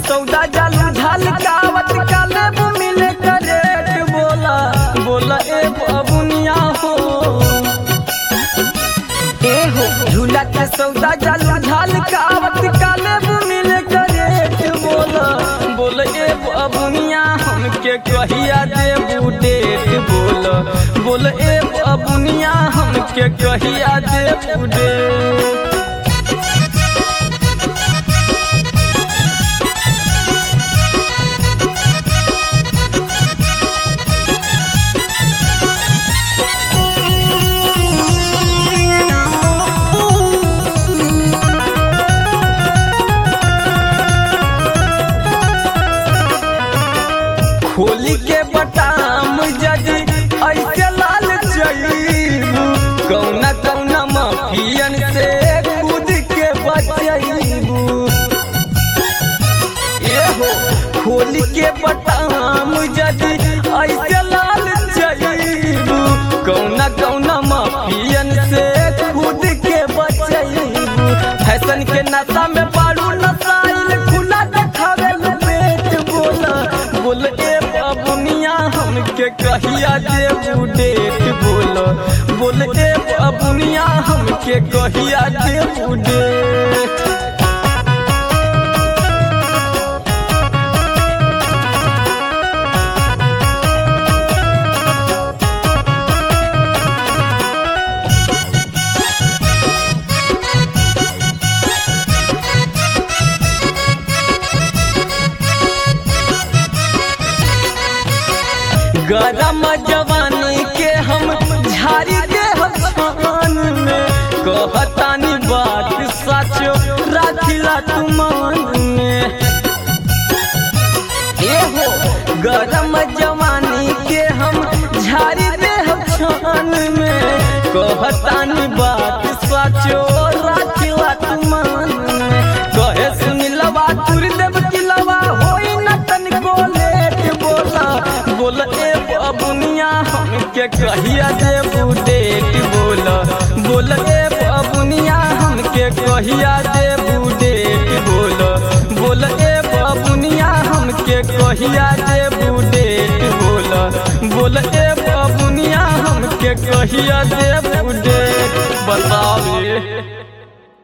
सौदा जालू झाल कावत काले मिले करेट बोला बोला ए बबुनिया हो ए हो झूला के सौदा जालू झाल कावत काले मिले करेट बोला बोला ए बबुनिया हमके कहिया देबू डेट बोला बोला ए बबुनिया हमके कहिया देबू डेट खोली के बटाम जजी ऐसे लाल चईबू कौना कौना माफियन से कूद के बचईबू ए हो खोली के बटाम जजी ऐसे लाल चईबू कौना कौना माफियन से कूद के बचईबू फैशन के नशा में बारू नसाइल खुला देखावे पेट बोला बोल ए बबुनिया हमके कहिया देबू डेट बोल बोल ए बबुनिया हमके कहिया देबू डेट गरम जवानी के हम झाड़ी दे हम में कहतानी बात सचो राखिला तुमान में ए हो गरम जवानी के हम झाड़ी दे हम में कहतानी बात सचो राखिला तुमान में कहे सुनिलवा तुर देव किलवा होई न तनिको लेट बोला बोल ए बबुनिया हमके कहिया देबू डेट बोल बोल ए बबुनिया हमके कहिया देबू डेट बोल बोल ए बबुनिया हमके कहिया देबू डेट बोल बोल ए बबुनिया हमके कहिया देबू डेट बताओ रे